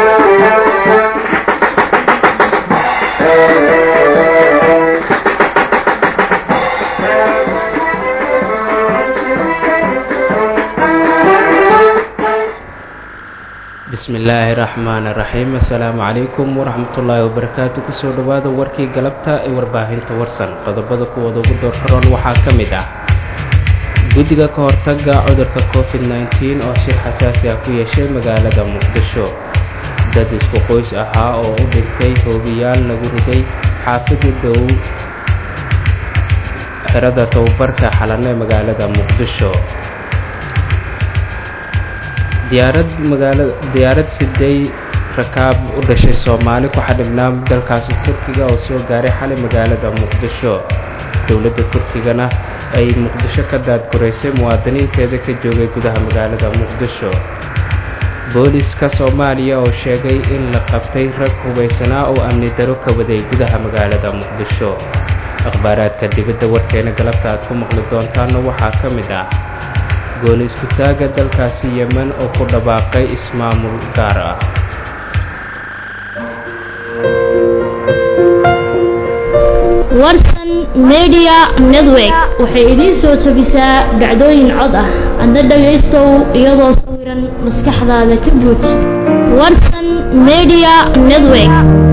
bismi illaahi raxmaan raxiim assalaamu calaykum waraxmatullaahi wabarakaatu kusoo dhowaada warkii galabta ee warbaahinta warsan qodobada kuwooda ugu doorkaroon waxaa ka mid ah guddiga ka hortaga cudurka covid nneteen oo shir xasaasi ah ku yeeshay magaalada muqdisho dad isku qoys ahaa oo u dhintay hoobiyaal lagu riday xaafidi dhow xerada tababarka xalane magaalada muqdisho diyaarad magaalada diyaarad siday rakaab u dhashay soomaali ku xadhibnaa dalkaasi turkiga oo soo gaaray xalay magaalada muqdisho dowladda turkigana ay muqdisho ka daadguraysay muwaadiniinteeda ka joogay gudaha magaalada muqdisho booliska soomaaliya oo sheegay in la qabtay rag hubaysanaa oo amni daro ka waday gudaha magaalada muqdisho akhbaaraadka dibadda warkeena galabta aad ku maqli doontaana waxaa ka mid ah gooni isku-taaga dalkaasi yemen oo ku dhawaaqay ismaamul gaar ah warsan media network waxay idiin soo jebisaa dhacdooyin cod ah adna dhagaystow iyadoo sawiran maskaxdaada ka buuj warsan media network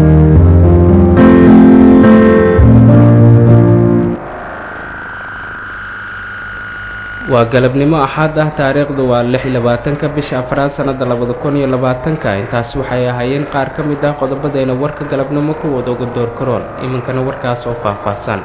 waa galabnimo axad ah taariikhdu waa lix iyo labaatanka bisha afraad sannada labada kun iyo labaatanka intaas waxay ahaayeen qaar ka mid ah qodobadeena warka galabnimo kuwooda uga door karoon iminkana warkaas oo faahfaahsan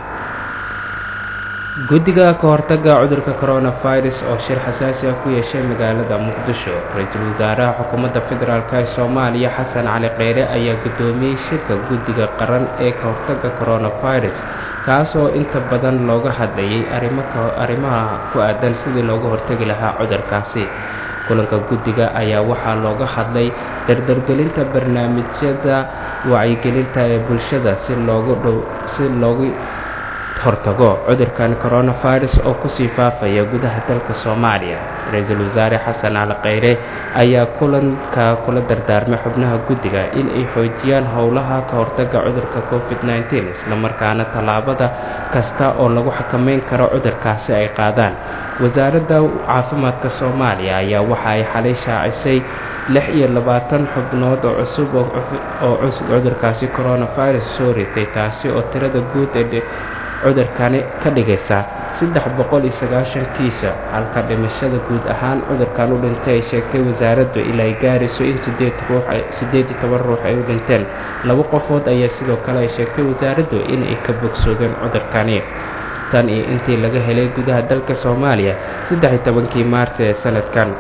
guddiga ka hortaga cudurka coronavirus oo shir xasaasi ah ku yeeshay magaalada muqdisho ra-iisul wasaaraha xukuumadda federaalk ee soomaaliya xasan cali kheyre ayaa guddoomiyey shirka guddiga qaran ee ka hortaga coronavirus kaas oo inta badan looga hadlayay arrimaha ku aadan sidii looga hortagi lahaa cudurkaasi kulanka guddiga ayaa waxaa looga hadlay dardargelinta barnaamijyada wacyigelinta ee bulshada si loogu dhow si loogu hortago cudurkan coronavirus oo kusii faafaya gudaha dalka soomaaliya ra-iisul wasaare xasan cali kheyre ayaa kulanka kula dardaarmay xubnaha guddiga in ay xoojiyaan howlaha ka hortaga cudurka covid nneteen islamarkaana tallaabada kasta oo lagu xakameyn karo cudurkaasi ay qaadaan wasaaradda caafimaadka soomaaliya ayaa waxa ay xalay shaacisay lix iyo labaatan xubnood oo cusub oo cusub cudurkaasi coronavirus soo ritay taasi oo tirada guud ee cudurkani ka dhigaysa saddex boqol iyo sagaashan kiisa halka dhimashada guud ahaan cudurkan u dhintay ay sheegtay wasaaraddu ilaa ay gaarayso in sideed ruux siddeed iyo toban ruux ay u dhinteen laba qofood ayaa sidoo kale ay sheegtay wasaaraddu in ay ka bogsoodeen cudurkani tan iyo intii laga helay gudaha dalka soomaaliya saddex iyo tobankii maarsi ee sanadkan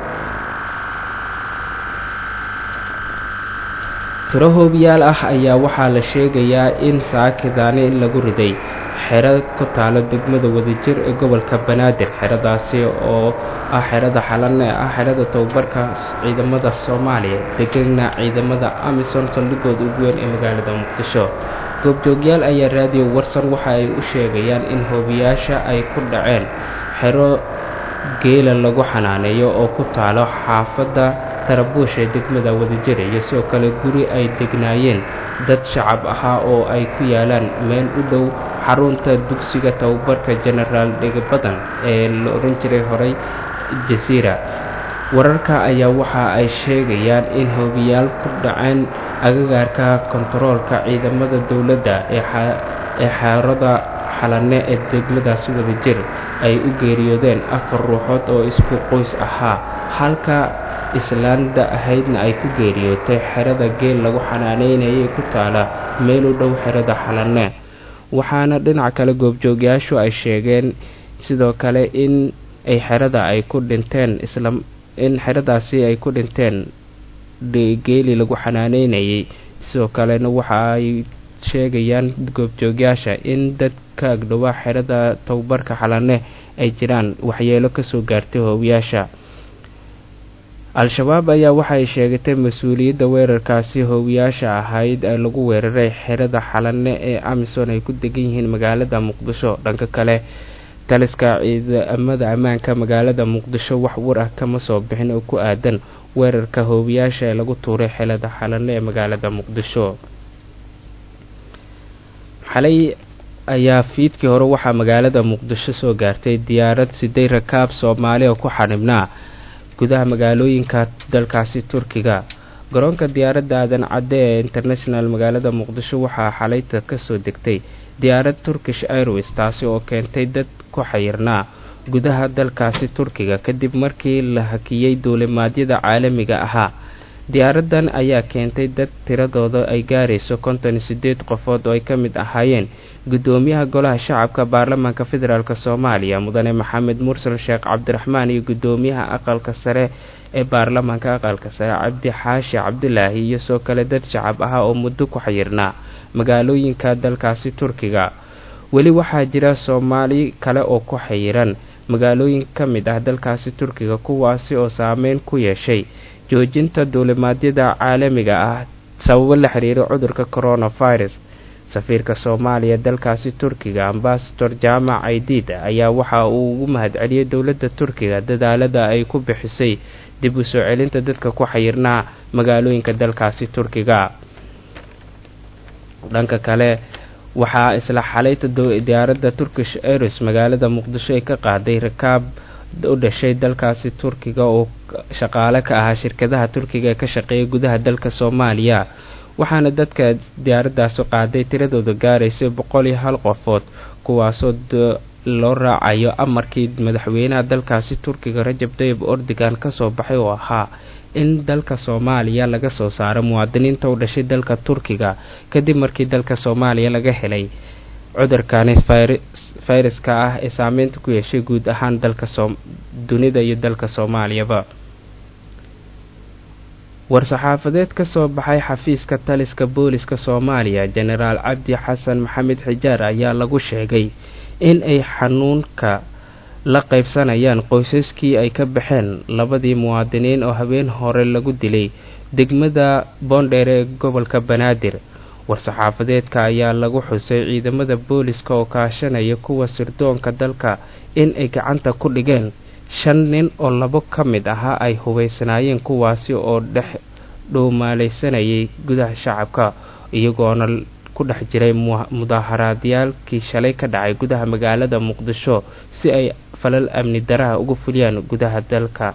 tiro hoobiyaal ah ayaa waxaa la sheegayaa in saakidaani lagu riday xero ku taalo degmada wadajir ee gobolka banaadir xeradaasi oo ah xerada xalan ee ah xerada tababarka ciidamada soomaaliya degana ciidamada amison saldhigooda ugu weyn ee magaalada muqdisho goobjoogyaal ayaa raadiyo warsan waxa ay u sheegayaan in hoobiyaasha ay ku dhaceen xero geela lagu xanaaneeyo oo ku taalo xaafadda tarabuush ee degmada wadajir iyo sidoo kale guri ay degnaayeen dad shacab ahaa oo ay ku yaalaan meel u dhow xarunta dugsiga tababarka genaraal dhegabadan ee la odhan jiray horey jasiira wararka ayaa waxa ay sheegayaan in hoobiyaal ku dhaceen agagaarka kontaroolka ciidamada dowladda ee xeerada xalane ee degmadaasi wadajir ay u geeriyoodeen afar ruuxood oo isku qoys ahaa halka islaanda ahaydna ay ku geeriyootay xerada geel lagu xanaaneynayay ku taala meel u dhow xerada xalane waxaana dhinac kale goobjoogyaashu ay sheegeen sidoo kale in ay xerada ay ku dhinteen isla in xeradaasi ay ku dhinteen geeli lagu xanaaneynayay sidoo kalena waxa ay sheegayaan goobjoogyaasha in dadka agdhowaa xerada tababarka xalane ay jiraan waxyeelo kasoo gaartay hoowiyaasha al-shabaab ayaa waxay sheegatay mas-uuliyadda weerarkaasi hoowiyaasha ahayd ee lagu weeraray xerada xalane ee amison ay ku degan yihiin magaalada muqdisho dhanka kale taliska ciidamada ammaanka magaalada muqdisho wax war ah kama soo bixin oo ku aadan weerarka hoobiyaasha ee lagu tuuray xelada xalane ee magaalada muqdisho xalay ayaa fiidkii hore waxaa magaalada muqdisho soo gaartay diyaarad siday rakaab soomaali oo ku xanibnaa gudaha magaalooyinka dalkaasi turkiga garoonka diyaaradda aadan cadde ee international magaalada muqdisho waxaa xalayta kasoo degtay diyaarad turkish airways taasi oo keentay dad ku xayirnaa gudaha dalkaasi turkiga kadib markii la hakiyey duulimaadyada caalamiga ahaa diyaaradan ayaa keentay dad tiradooda ay gaarayso konton iyo sideed qofood oo ay ka mid ahaayeen guddoomiyaha golaha shacabka baarlamaanka federaalk soomaaliya mudane maxamed mursal sheekh cabdiraxmaan iyo guddoomiyaha aqalka sare ee baarlamaanka aqalka sare cabdi xaashi cabdulaahi iyo soo kale dad shacab ah oo muddo ku xayirnaa magaalooyinka dalkaasi turkiga weli waxaa jira soomaali kale oo ku xayiran magaalooyin ka mid ah dalkaasi turkiga kuwaasi oo saameyn ku yeeshay joojinta duulimaadyada caalamiga ah sababo la xiriira cudurka coronavirus safiirka soomaaliya dalkaasi turkiga ambasador jaamac aidiid ayaa waxa uu ugu mahadceliyey dowladda turkiga dadaalada ay ku bixisay dib u soo celinta dadka ku xayirnaa magaalooyinka dalkaasi turkiga dhanka kale waxaa isla xalayta diyaaradda turkish airs magaalada muqdisho ay ka qaaday rakaab u dhashay dalkaasi turkiga oo shaqaale ka ahaa shirkadaha turkiga ee ka shaqeeya gudaha dalka soomaaliya waxaana dadka diyaaraddaasi qaaday tiradooda gaaraysay boqol iyo hal qofood kuwaasoo loo raacayo amarkii madaxweynaha dalkaasi turkiga rajab tayib ordigan kasoo baxay oo ahaa in dalka soomaaliya laga soo saaro muwaadiniinta u dhashay dalka turkiga kadib markii dalka soomaaliya laga helay cudurkani fayraska ah ee saameynta ku yeeshay guud ahaan dalka dunida iyo dalka soomaaliyaba war-saxaafadeed ka soo baxay xafiiska taliska booliska soomaaliya jenaraal cabdi xasan maxamed xijaar ayaa lagu sheegay in ay xanuunka la qaybsanayaan qoysaskii ay ka baxeen labadii muwaadiniin oo habeen hore lagu dilay degmada boondheer ee gobolka banaadir war-saxaafadeedka ayaa lagu xusay ciidamada booliska oo kaashanaya kuwa sirdoonka dalka in ay gacanta ku dhigeen shan nin oo labo ka mid ahaa ay hubaysanaayeen kuwaasi oo dhex dhowmaalaysanayay gudaha shacabka iyagoona ku dhex jiray mudaaharaadyaalkii shalay ka dhacay gudaha magaalada muqdisho si ay falal amni daraha uga fuliyaan gudaha dalka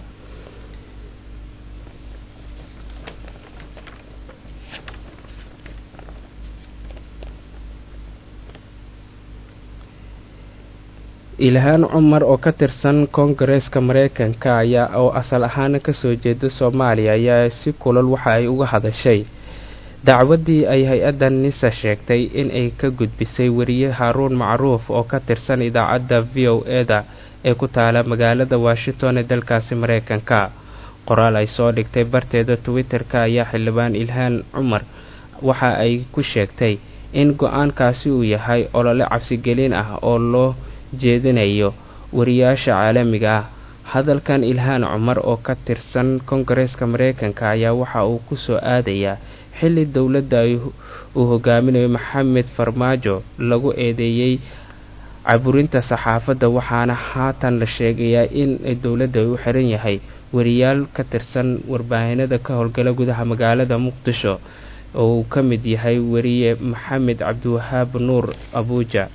ilhaan cumar oo ka tirsan koongareeska mareykanka ayaa oo asal ahaana kasoo jeeda soomaaliya ayaa si kulal waxa ay uga hadashay dacwaddii ay hay-adda nisa sheegtay in ay ka gudbisay weriye haaruun macruuf oo ka tirsan idaacadda v o e-da ee ku taala magaalada washington ee dalkaasi mareykanka qoraal ay soo dhigtay barteeda twitter-ka ayaa xildhibaan ilhaan cumar waxa ay ku sheegtay in go-aankaasi uu yahay olole cabsigelin ah oo loo jeedinayo wariyaasha caalamiga ah hadalkan ilhaan cumar oo ka tirsan koongareeska mareykanka ayaa waxa uu kusoo aadayaa xilli dowladda uu hogaaminayo maxamed farmaajo lagu eedeeyey caburinta saxaafadda waxaana haatan la sheegayaa in dowladda u xiran yahay wariyaal ka tirsan warbaahinada ka howlgala gudaha magaalada muqdisho oo uu ka mid yahay weriye maxamed cabdiwahaab nuur abuuja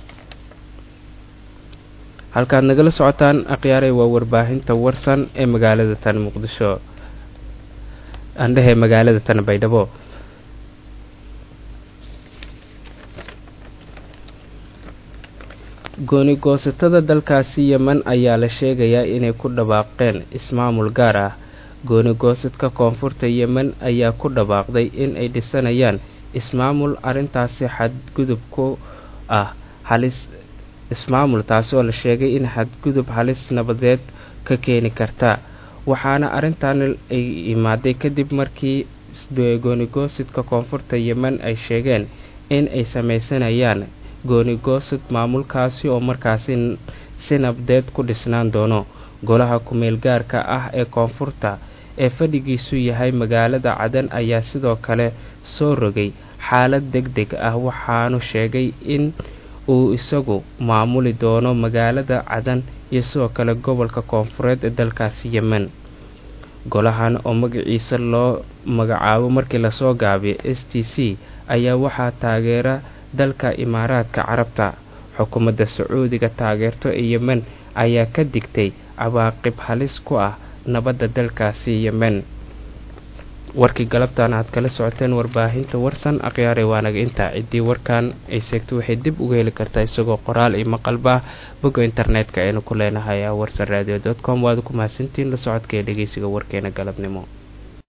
halkaad nagala socotaan akhyaarey waa warbaahinta warsan ee magaalada tan muqdisho andhehe magaalada tan baydhabo gooni goosatada dalkaasi yeman ayaa la sheegayaa inay ku dhawaaqeen ismaamul gaar ah gooni goosadka koonfurta yemen ayaa ku dhawaaqday in ay dhisanayaan ismaamul arrintaasi xadgudub ku ah halis ismaamul taasi oo la sheegay in xadgudub halis nabadeed ka keeni karta waxaana arrintan ay imaaday kadib markii goonigoosidka koonfurta yemen ay sheegeen in ay sameysanayaan goonigoosad maamulkaasi oo markaasi si nabdeed ku dhisnaan doono golaha ku-meel gaarka ah ee koonfurta ee fadhigiisu yahay magaalada cadan ayaa sidoo kale soo rogay xaalad deg deg ah waxaanu sheegay in uu isagu maamuli doono magaalada cadan iyo sidoo kale gobolka koonfureed ee dalkaasi yemen golahan oo magaciisa loo magacaabo markii lasoo gaabiyo s t c ayaa waxaa taageera dalka imaaraadka carabta xukuumadda sacuudiga taageerto ee yemen ayaa ka digtay cawaaqib halis ku ah nabadda dalkaasi yemen warkii galabtan aad kala socoteen warbaahinta warsan akhyaare waanaga intaa ciddii warkan ay seegto waxay dib uga heli kartaa isagoo qoraal iyo maqalba bogga internetka aynu ku leenahay warsan radio com waad ku mahadsantiin la socodka ee dhegeysiga warkeena galabnimo